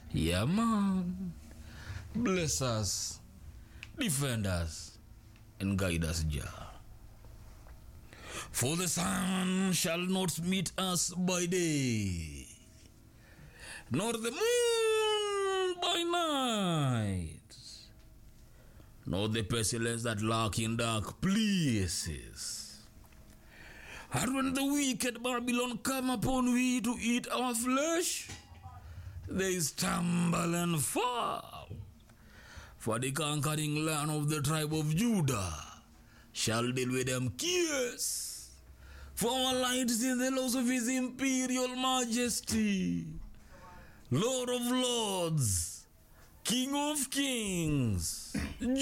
Yeah, man. Bless us, defend us, and guide us, Jah. For the sun shall not meet us by day, nor the moon by night, nor the pestilence that lurk in dark places. And when the wicked Babylon come upon we to eat our flesh, they stumble and fall. For the conquering land of the tribe of Judah shall deal with them kiss. For our light is in the laws of his imperial majesty, Lord of lords, King of kings,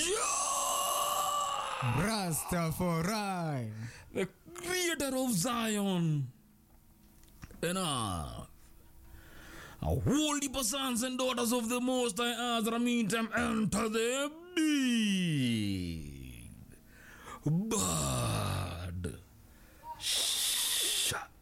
Jah, Rastafari. the creator of Zion and earth. A holy sons and daughters of the Most High Ezra meet them enter the big bird. Shut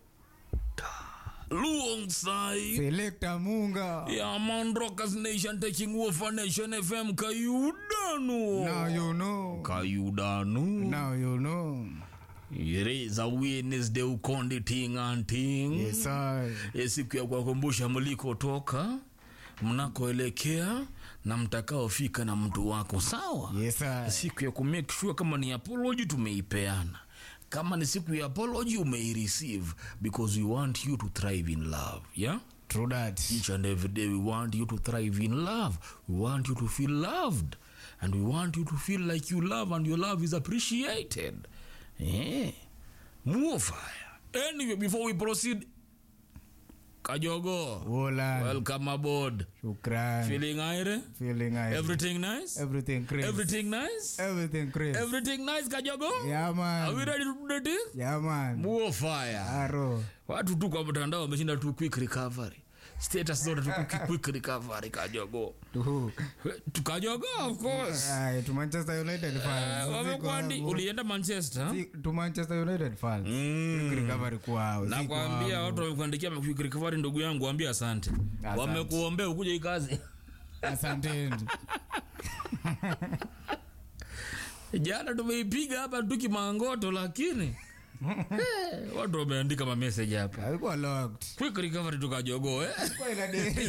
alongside Selector Munga. yeah, man, Rockers Nation taking over Nation FM. Kayudanu. Now you know. Kayudanu. Now you know. It is a Wednesday ukonde ting and ting. Yes, I. E, siku ya kuwakumbusha mlikotoka mnakoelekea na mtakaofika na mtu wako sawa Yes, I. siku ya kumake sure kama ni apology tumeipeana kama ni siku ya apology umeireceive because we want you to thrive in love yeah True that. each and every day we want you to thrive in love we want you to feel loved and we want you to feel like you love and your love is appreciated yeah. more fire anyway before we proceed kajogo Wola. welcome aboard Shukran. feeling aire Feeling I. everything nice Everything crazy. everything nice Everything crazy. everything nice kajogo Yeah, are we man. ready to do the thing Yeah, man. more fire Aro. watu tu kwa mtandao wameshinda tu quick recovery status zote tu quick- quick recovery kajogo Tuhu. tukajogo of course Aye, to Manchester United Eh, fans. wamekwandi Siko- ulienda manchester Si- to Manchester United fans. Mm. Quick recovery kwao. na si kuambia kwangu. watu wamekuandikia quick recovery ndugu yangu ambia asante Asante. wamekuombea ukuja hii kazi Asanteni. jana tumeipiga hapa tu kimangoto lakini eh, watu wameandika mameseji hapa Alikuwa locked. quick recovery tukajogo eh? Kwa ina deri.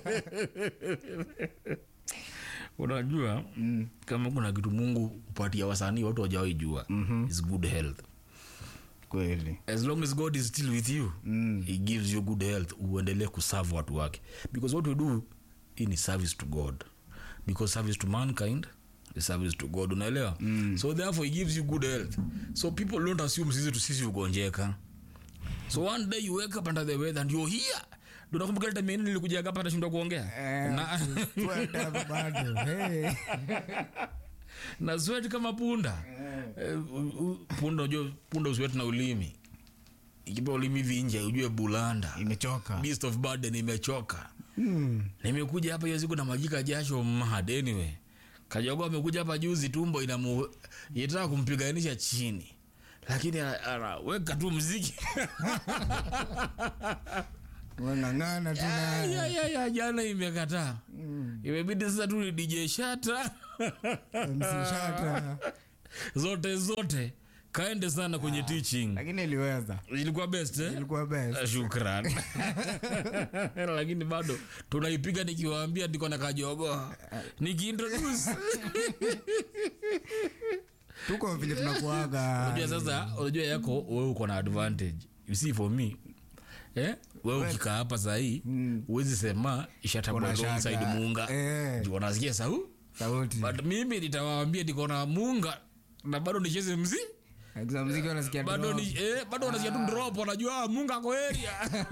unajua mm. kama kuna kitu mungu upatia wasanii watu wajawai jua mm-hmm. is good health Kweli. as long as god is still with you Mm. he gives you good health uendelee kuserve watu wake because what we do hii ni service to god because service to mankind is service to god unaelewa mm. so therefore he gives you good health so people don't assume sisi tu sisi ugonjeka so one day you wake up under the weather and you're here tunakumbuka ile time nilikuja hapa nashindwa kuongea Eh, na, Twende hapa bado. Hey. na sweat kama punda eh, u- u- punda ujue punda uswet na ulimi ikipa ulimi vinje ujue bulanda Imechoka. beast of burden imechoka Mm. nimekuja hapa hiyo siku na majika jasho mad anyway kajogo amekuja hapa juzi tumbo inamu yetaka kumpiganisha chini lakini ana- anaweka tu mziki Wang'ang'ana tu Ya, naye. ya, ya, ya, jana imekataa imebidi sasa tu ni dj shata MC Shata. zote zote kaende sana kwenye teaching Lakini iliweza. ilikuwa best eh? Ilikuwa best. Eh, shukran lakini bado tunaipiga nikiwaambia niko na kajogo nikiintroduce Tuko vile tunakuaga. unajua sasa unajua yako wewe uko na advantage you see for me eh wewe ukikaa hapa sahii huwezi sema ishatabwa Kuna shaka. alongside muunga Eh. Juu wanasikia sau Sauti. but mimi nitawaambia niko na muunga na bado nicheze mzi Akiza muziki wanasikia bado drop. ni eh, bado wanasikia tu drop wanajua ah, munga ako area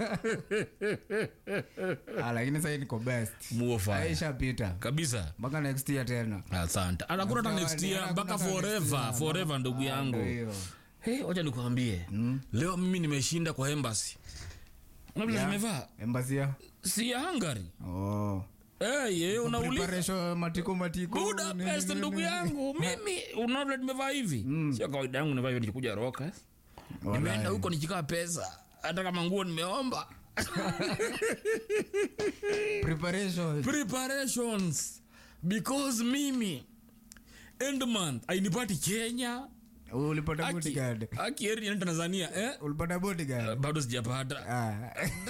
Ah, lakini sasa niko best. muofa Aisha pita. kabisa Mpaka next year tena. asante anakuna hata next year Hakuna mpaka next forever year. forever ndugu Ah, yangu ndio hiyo. hey, wacha nikuambie leo mimi nimeshinda kwa embassy unavile Yeah. tumevaa Embassy ya? si ya hungary Oh. hey, ye, unauliza Preparation matiko matiko. budapest nini, ndugu nini. yangu mimi unavile tumevaa hivi sio kawaida yangu nimevaa hivi nikikuja roka nimeenda huko nikikaa pesa hata kama nguo nimeomba preparation preparations because mimi end month ainipati kenya ulipata Aki- bodyguard aki eri niende tanzania eh? ulipata bodyguard bado sijapata ah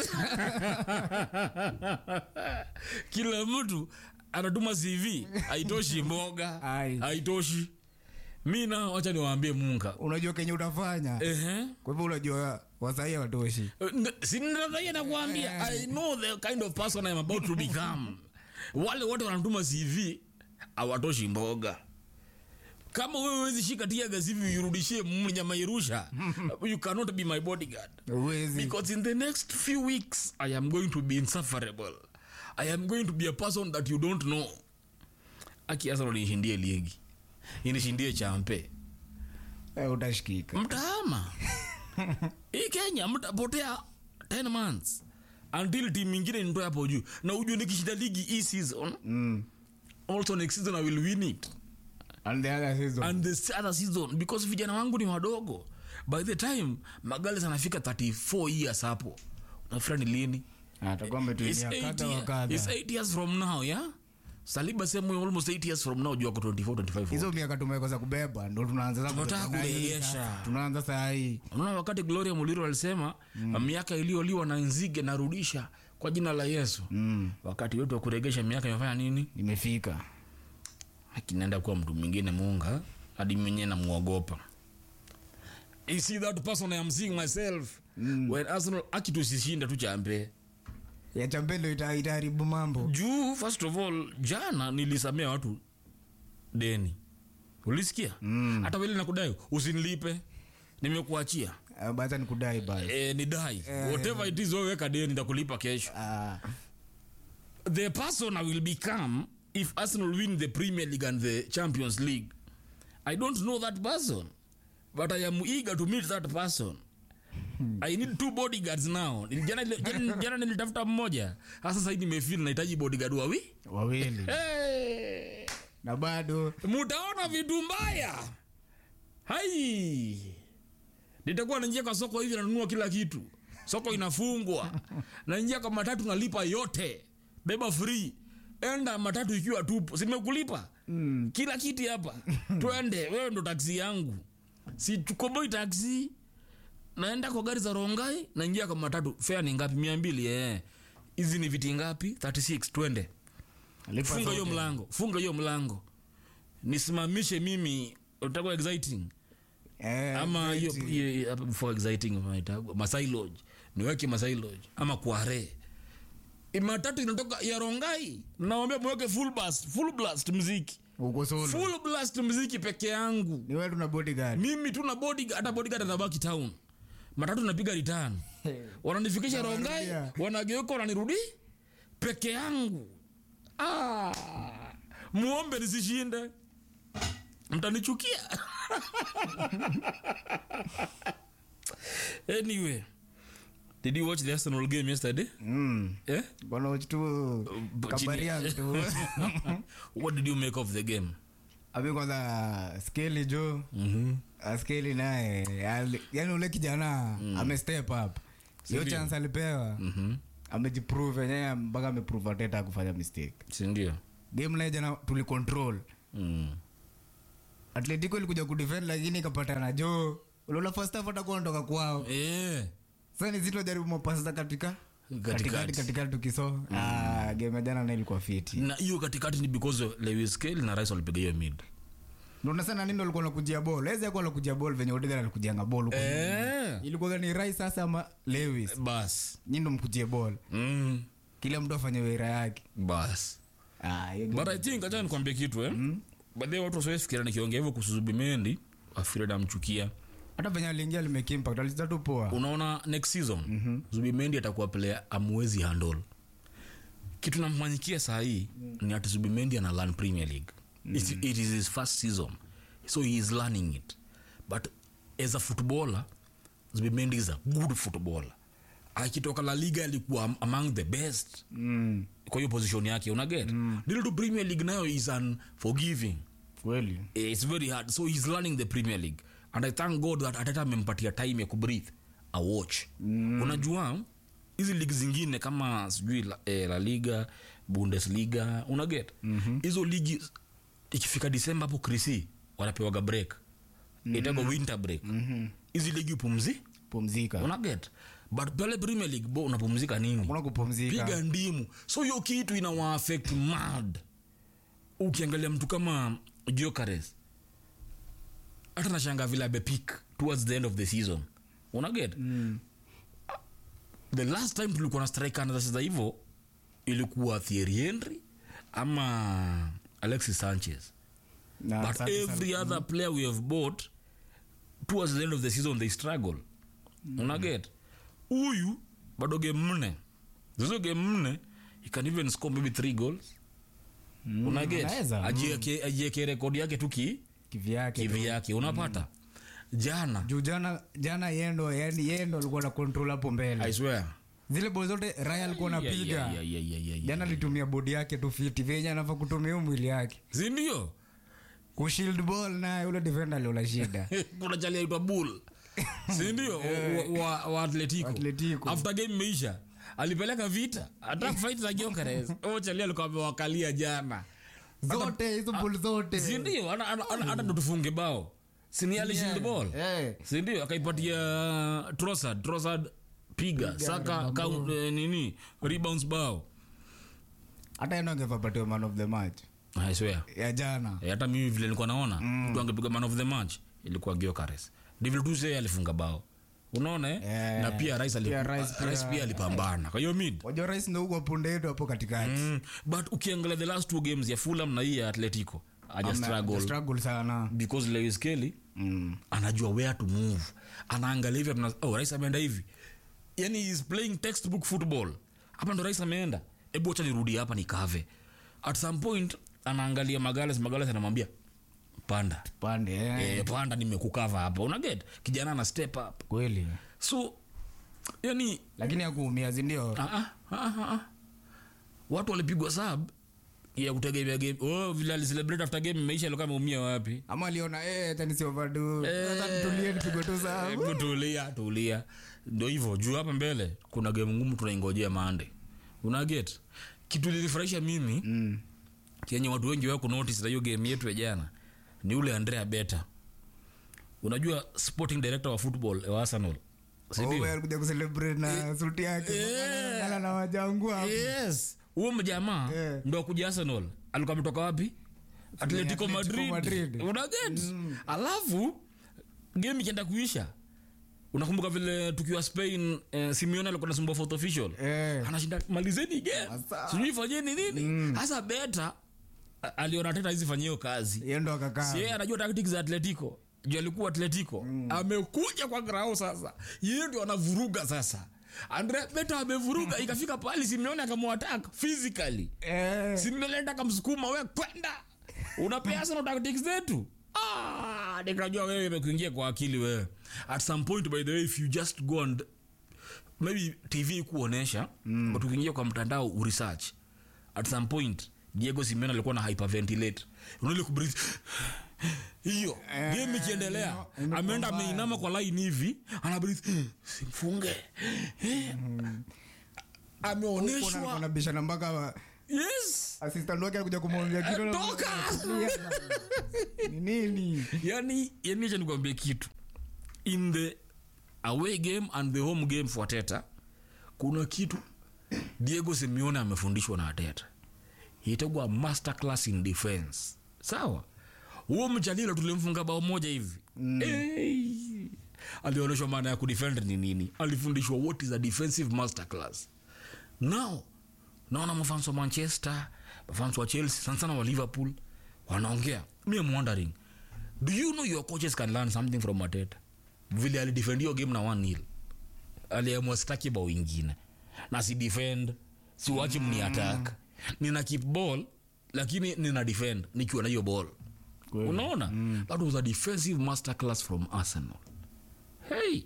kila mtu anatuma cv haitoshi mboga Ai. haitoshi mi na wacha niwaambie munga unajua kenye utafanya Ehe. kwa hivyo unajua wasahii watoshi sinadhaia nakuambia i know the kind of person I'm about to become wale wote wanatuma cv awatoshi mboga kama wewe wezi shika tiaga cv uirudishie mnyamairusha you cannot be my bodyguard uwezi because in the next few weeks i am going to be insufferable i am going to be a person that you don't know aki Arsenal nishindie ligi inishindie champe Eh, utashikika mtahama hii kenya mtapotea 10 months until team ingine nitoe hapo juu na ujue nikishinda ligi hii season mm. also next season i will win it and the other season and the other season because vijana wangu ni wadogo by the time magales anafika 34 years hapo nafikira ni lini atakuwa It's ametulia eight kadha wa year- kadha it's eight years from now yeah saliba sehemu almost 8 years from now juu ako 24 25 hizo miaka tumekosa kubeba ndo tunaanza sasa Tunataka kubeba na hii kuregesha. sasa. tunaanza saa hii unaona wakati gloria muliro alisema mm. miaka iliyoliwa na nzige narudisha kwa jina la yesu mm. wakati wetu wa kuregesha miaka imefanya nini nimefika akinaenda kuwa mtu mwingine munga hadi mwenyewe namwogopa You see that person I am seeing myself mm. when arsenal akitusishinda tu champe ya champendo ita- itaharibu mambo juu first of all jana nilisamea watu deni ulisikia Mm. hata vile nakudai usinilipe nimekuachia Ah, bacha ni kudai basi e, ni dai whatever it is wewe weka deni nitakulipa kesho Ah, the person i will become if arsenal win the premier league and the champions league i don't know that person but i am eager to meet that person i need two bodyguards now jana, jana, jana nilitafuta mmoja hasa sahii nimefil nahitaji bodyguard wawi wawili hey. na bado mutaona vitu mbaya hai nitakuwa naingia kwa soko hivi nanunua kila kitu soko inafungwa naingia kwa matatu nalipa yote beba free enda matatu ikiwa tupu simekulipa mm. kila kiti hapa twende wewe ndo taksi yangu situkoboi taksi naenda kwa gari za rongai naingia kwa matatu fea ni ngapi mia mbili eh. hizi ni viti ngapi 36 twende Lipa funga hiyo zote. mlango funga hiyo mlango nisimamishe mimi utakuwa exciting Eh, ama hiyo eti. hiyo- hapa before exciting wanaita- masai lodge niweke masai lodge ama kware matatu inatoka ya rongai nawambia mweke full blast, full blast mziki uko solo full blast mziki peke yangu ni wewe tuna bodyguard mimi tu na bodyguard hata bodyguard atabaki town matatu napiga return wananifikisha rongai Wanarudia. wanageuka wananirudi peke yangu ah, muombe nisishinde mtanichukia anyway did you watch the arsenal game yesterday mm. eh? bwana uchi tu but kabari yangu tu what did you make of the game abi kwanza skeli jo mm-hmm. Ah, skeli naye ali- yani ule kijana ame step up hiyo Sindio? chance alipewa Mm-hmm. amejiprove yenyewe mpaka ameprove ateta kufanya mistake sindio game naye jana tulicontrol mm. atletico ilikuja kudefend lakini ikapatana jo uliona first half atakuwa anatoka kwao eh. sasa ni zito jaribu mapasi za katika Katikati. katikati katikati tukiso ah game ya jana na ilikuwa fiti na hiyo katikati ni because of lewis Skelly na rice walipiga hiyo mid ndio nasema nini alikuwa anakujia ball eze alikuwa anakujia ball venye Odegaard alikujianga ball huko eh. ilikuwa ni Rice sasa ama Lewis bas nyinyi ndo mkujie ball mm. kila mtu afanye wira yake bas ah hiyo game- but i think acha nikwambie kitu eh mm. baadhi ya watu wasifikiria nikiongea hivyo kuhusu Zubimendi afikiri namchukia hata venye aliingia limake impact alicheza tu poa unaona next season mm-hmm. Zubimendi atakuwa player amwezi handle kitu namfanyikia saa hii ni ati Zubimendi ana learn Premier League it, it is his first season so he is learning it but as a footballer Zubimendi is a good footballer akitoka La Liga alikuwa am- among the best mm kwa hiyo position yake unaget mm. dili to Premier League nayo is unforgiving kweli it's very hard so he's learning the premier league and i thank god that atata amempatia time ya kubreathe a watch mm. unajua hizi ligi zingine kama sijui la, eh, la liga bundesliga unaget hizo ligi ikifika disemba hapo krisi wanapewaga break mm-hmm. itago winter break hizi ligi upumzi pumzika unaget but pale premier league bo unapumzika nini kuna kupumzika piga ndimu so hiyo kitu inawa affect mad ukiangalia mtu kama jokares hata nashanga vile amepik towards the end of the season unaget Mm. the last time tulikuwa na striker anacheza hivyo ilikuwa Thierry Henry ama Alexis Sanchez Na but asante sana. every other player we have bought towards the end of the season they struggle unaget huyu bado game nne zizo game nne he can even score maybe three goals Mm, unaget anaweza. ajieke ajieke rekodi yake tu ki kivyake kivi yake unapata jana juu jana jana yendo yani yendo alikuwa na control hapo i mbele swear zile bol zote raya alikuwa Yeah, yeah, anapiga yeah, yeah, yeah, yeah, jana yeah. alitumia bodi yake tu fiti venye anafaa kutumia hiyo mwili yake si ndio kushield ball naye ule defender aliola shida kuna chali aitwa bull sindio wa, wa, wa atletico Atletico. after game imeisha alipeleka vita hata fight za Gyökeres o chali alikuwa amewakalia jana zote hizo ball zote sindio hata ndo tufunge bao sini alishield ball Eh. sindio akaipatia trosad trosad piga saka count, eh, nini rebounds bao hata endo angepapatiwa man of the match I swear ya jana Eh, hata mimi vile nilikuwa naona mtu angepiga man of the match ilikuwa Gyökeres David Tuse alifunga bao unaona eh? Eh, na pia Rice ali- pia Rice pia- Rice pia alipambana kwa hiyo mid wajua rais ndo huko punde yetu hapo katikati mm. but ukiangalia the last two games ya Fulham na hii ya Atletico aja Ame- struggle struggle sana because Lewis Kelly mm. anajua where to move anaangalia hivi tuna- oh, Rice ameenda hivi yani he is playing textbook football hapa ndo Rice ameenda hebu acha nirudi hapa nikave at some point anaangalia Magales Magales anamwambia panda pande eh. eh, panda nimekukava hapa unaget kijana ana step up kweli so yani lakini akuumia sindio ah, ah, ah, ah, ah. watu walipigwa sab ya kutegemea game oh, vile alicelebrate after game imeisha alikuwa ameumia wapi ama aliona eh, acha nisiovadu sasa nitulie nipigwe tu sawa Hebu tulia tulia ndo hivyo juu hapa mbele kuna game ngumu tunaingojea mande unaget kitu lilifurahisha mimi Mm. kenye watu wengi wako notice na hiyo game yetu ya jana ni ule andrea beta unajua sporting director wa football wa arsenal sindio? Oh, wewe alikuja kucelebrate na suti yake Eh. Ngala na wajangu hapo yes huo mjamaa Eh. ndo ndo akuja arsenal alikuwa ametoka wapi atletico Atletico madrid, Madrid. unaget alafu game ikienda kuisha unakumbuka vile tukiwa spain eh, simeone alikuwa nasumbua fourth official Eh. anashinda malizeni game Asa. sijui fanyeni nini hasa beta a- aliona teta hizi fanyia hiyo kazi Yeye ndo akakaa sie anajua tactics za atletico juu alikuwa atletico amekuja kwa grao sasa yeye ndio anavuruga sasa andre beta amevuruga ikafika pali simeone akamwatak physically Eh. simeone akamsukuma we kwenda unapea sana tactics zetu Ah, nikajua wewe imekuingia kwa akili wewe at some point by the way if you just go and maybe tv kuonesha mm. but ukiingia kwa mtandao uresearch at some point diego simeone alikuwa na hyperventilate unaile kubreathe hiyo Eh, game ikiendelea ino- imekuwa ameenda mbaya. ameinama kwa line hivi anabreathe simfunge Eh. ameonyeshwa anabishana mpaka wa- yes assistant wake alikuja kumwambia kitu Eh, toka! ni nini yani yani acha nikwambie kitu in the away game and the home game for teta kuna kitu diego simeone amefundishwa na ateta itagwa master class in defense sawa huo mchalilo tulimfunga bao moja hivi mm. hey. alionyeshwa maana ya kudefend ni nini alifundishwa what is a defensive master class now naona mafans wa manchester mafans wa chelsea sana sana wa liverpool wanaongea mi am wondering do you know your coaches can learn something from mateta vile alidefend hiyo game na one nil aliamua sitaki bao ingine na si defend siwachi mni attack nina keep ball lakini nina defend nikiwa na hiyo ball Kweli. unaona that was a defensive master class from arsenal hey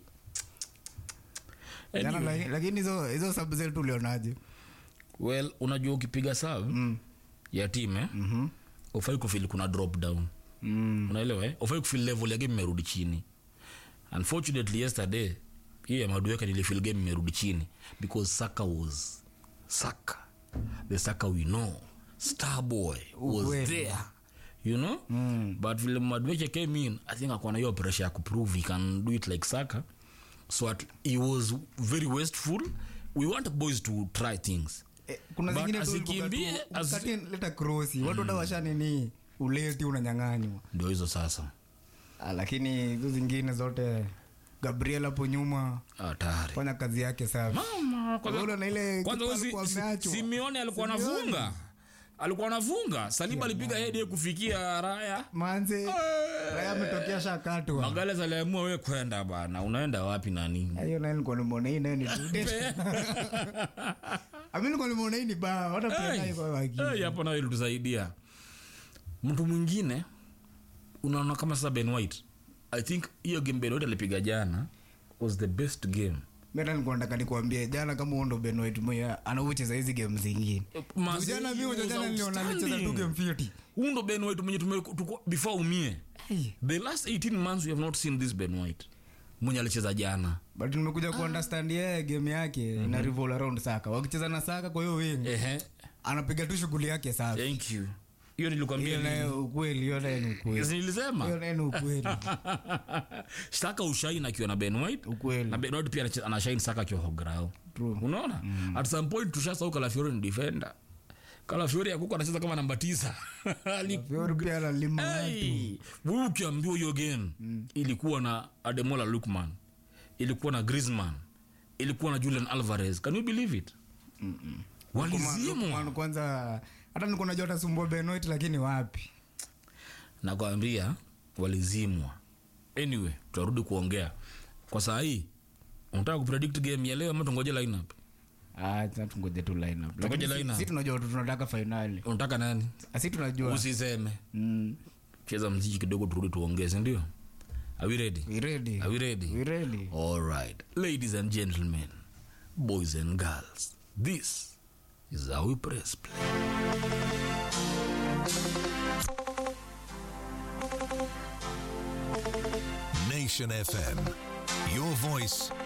Jana Anyway, laki- lakini hizo hizo sub zetu ulionaje well unajua ukipiga sub Mm. ya team eh? Mhm. ufai kufil kuna drop down Mm. unaelewa eh? ufai kufil level ya game imerudi chini unfortunately yesterday hiyo ya madueka nilifil game imerudi chini because saka was saka the saka we know starboy was Ukweli. there you know mm. but vile madueke came in i think akona hiyo pressure ya kuprove he can do it like saka so at, he was very wasteful we want boys to try things Eh, kuna But zingine tu asikimbie, ulikuwa tu- asi- ukati leta krosi watu hata washa nini uleti unanyang'anywa ndio hizo sasa Ah, lakini hizo zingine zote gabriel hapo nyuma hatari fanya kazi yake safi Mama, kwanza- Unaona ile kwanza kipa huyo alikuwa si- si- ameachwa. simeone alikuwa anafunga alikuwa anafunga saliba alipiga hedi kufikia raya manze raya ametokea shakatwa magales aliamua we kwenda bana unaenda wapi nani hiyo naye nilikuwa nimeona hii naye ni ami nilikuwa nimeona hii ni baa hata pia naye kwa waki Hey, hapo nayo ilitusaidia mtu mwingine unaona kama sasa ben white i think hiyo game ben white alipiga jana was the best game mimi hata nilikuwa nataka nikuambie jana kama uondo Ben White mwenye anaucheza hizi game zingine Mazee, jana mimi he was jana niliona alicheza tu outstanding. game 50 Huyu ndo ben white mwenye tume- tuko- before umie Hey. the last 18 months we have not seen this ben white mwenye alicheza jana but nimekuja kuunderstand yeye game yake ina revolve around saka wakicheza na saka kwa hiyo wingi ehe anapiga tu shughuli yake safi thank you hiyo nilikwambia hiyo naye ukweli hiyo naye ni ukweli Yes, nilisema hiyo naye ni ukweli saka ushain akiwa na ben white ukweli na ben white pia anache- anashain saka akiwa hograo True. unaona at some point tushasau kalafiori ni defender kalafiori akuko anacheza kama namba tisa Ali- Fiori pia analima watu Hey, wewe ukiambiwa hiyo game ilikuwa na ademola lukman ilikuwa na grisman ilikuwa na julian alvarez can you believe it walizimwa Lukman kwanza hata niko najua atasumbua Ben White lakini wapi nakwambia walizimwa anyway tutarudi kuongea kwa saa hii unataka kupredict game ya leo ama tungoje lineup Ah, sasa tungoje tu lineup. Tungoje Lakini si- lineup. si tunajua tu tunataka finali. unataka nani Si tunajua. usiseme Mm. cheza mziki kidogo turudi tuongeze ndio are we ready We ready. are we ready We ready. All right, ladies and gentlemen, boys and girls, this is how we press play. Nation FM. Your voice,